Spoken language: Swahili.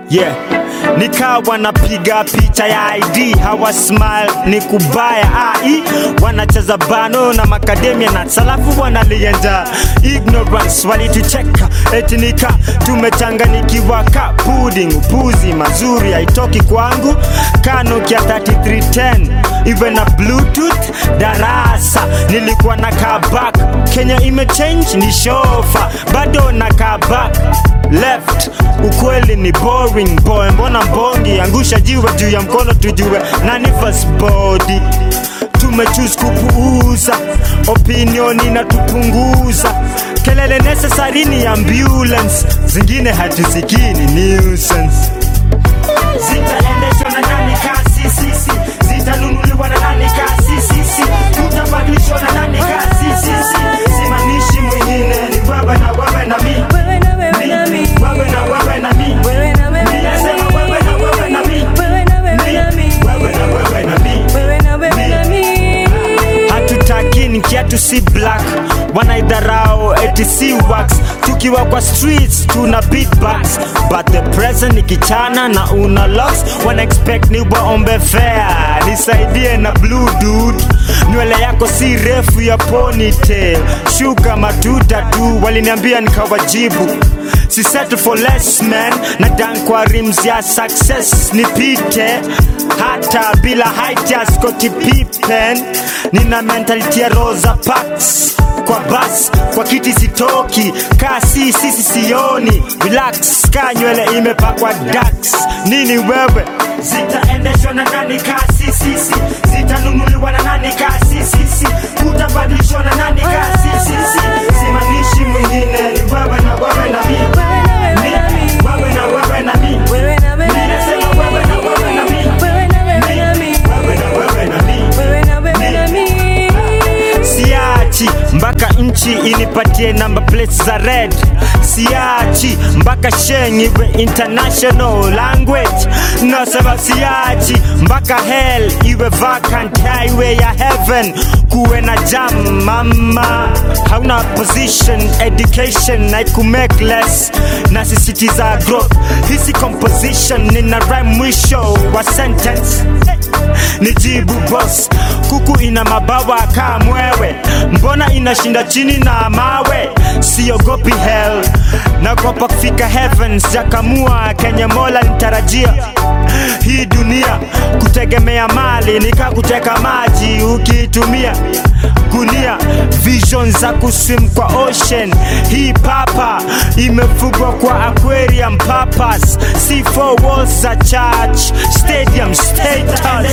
yeah nikawa napiga picha ya id hawa smile ni kubaya ai wanacheza bano na makademia na salafu wanalienja ignorance walitucheka etinika tumechanganikiwa ka pudding upuzi mazuri haitoki kwangu kanokia 3310 iwe na bluetooth darasa nilikuwa na kabak kenya imechange ni shofa bado na kabak left ukweli ni boring boy mbona mbongi angusha jiwe juu ya mkono tujue nani first body tumechus kupuuza opinion inatupunguza kelele necessary ni ambulance zingine hatusikii ni nuisance zitaendeshwa na nani kasi sisi zitanunuliwa na nani kasi sisi tutabadilishwa na nani kasi sisi simanishi mwingine ni wewe na wewe na mimi Wewe na wewe na Mi, mimi. wewe na wewe na mimi Wewe na wewe Mi, na nasema mimi. wewe na wewe na mimi Wewe na wewe Mi, na mimi. wewe na wewe na mimi Wewe na wewe na mimi. hatutaki ni kiatu si black wanaidharau eti si wax tukiwa kwa streets tuna beatbox but the present ni kichana na una locks wana expect ni waombe fair nisaidie na blue dude nywele yako si refu ya ponytail shuka matuta tu waliniambia nikawajibu si settle for less man na dan kwa rims ya success nipite hata bila height ya Scottie Pippen nina mentality ya Rosa Parks kwa bas kwa kiti sitoki kasi sisi sioni relax ka nywele imepakwa dax nini wewe zitaendeshwa na nani kasi sisi zitanunuliwa na nani kasi sisi kutabadilishwa na nani kasi sisi simanishi mwingine ni wewe na wewe na mimi Wewe na wewe na mimi. wewe na wewe na mimi Wewe na wewe na Ninasema mimi. wewe na wewe na mimi Wewe na wewe na mimi. wewe na wewe na mimi Wewe na wewe na mimi. siachi mpaka nchi inipatie namba plates za red siachi mpaka sheng iwe international language nasema siachi mpaka hell iwe vacant highway ya heaven kuwe na jam mama hauna position education haikumake less nasisitiza growth hisi composition nina rhyme mwisho wa sentence nijibu boss kuku ina mabawa kaa mwewe mbona inashinda chini na mawe siogopi hell nagopa kufika heavens jakamua kenye mola nitarajia hii dunia kutegemea mali nika kuteka maji ukiitumia gunia vision za kuswim kwa ocean hii papa imefugwa kwa aquarium papas c4 walls za church stadium status